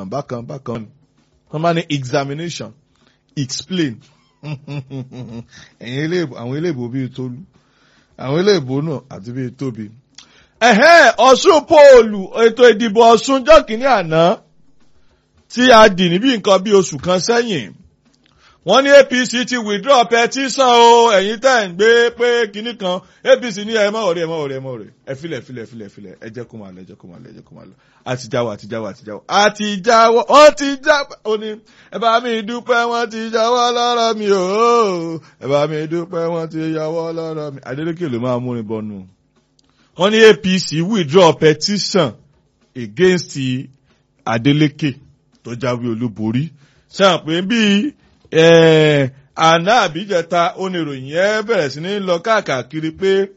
bákan bákan ni wọ́n máa ní examination explain ẹ̀yin eléèbó àwọn eléèbó bíi tolú àwọn eléèbó náà àti bíi tóbi. ẹ̀hẹ́n ọ̀ṣun póòlù ètò ìdìbò ọ̀ṣun jọ́kìnní àná tí a dì níbi nǹkan bí oṣù kan sẹ́yìn wọ́n ní apc ti withdraw petition o ẹ̀yin tẹ́ ń gbé pé kinní kan apc ní ẹ mọ̀ ọ̀rẹ́ ẹ mọ̀ ọ̀rẹ́ ẹ mọ̀ ọ̀rẹ́ ẹ filẹ̀ filẹ̀ filẹ̀ filẹ̀ ẹ jẹ́ kó máa lọ ẹ jẹ́ kó máa lọ ẹ jẹ́ kó máa lọ àtijáwọ́ àtijáwọ́ àtijáwọ́ àtijáwọ́ wọ́n ti já ó ní ẹ bá mi dúpẹ́ wọ́n ti jáwọ́ lọ́rọ̀ mi o ẹ bá mi dúpẹ́ wọ́n ti jáwọ́ lọ́rọ̀ mi Adeleke ló máa múrin bọnu wọ́n ní apc withdraw petition against Adeleke tó jáwé olúborí ṣáà pé bíi àná àbíjẹta oníròyìn ẹ bẹ̀rẹ̀ sí ní lọ káàkiri pé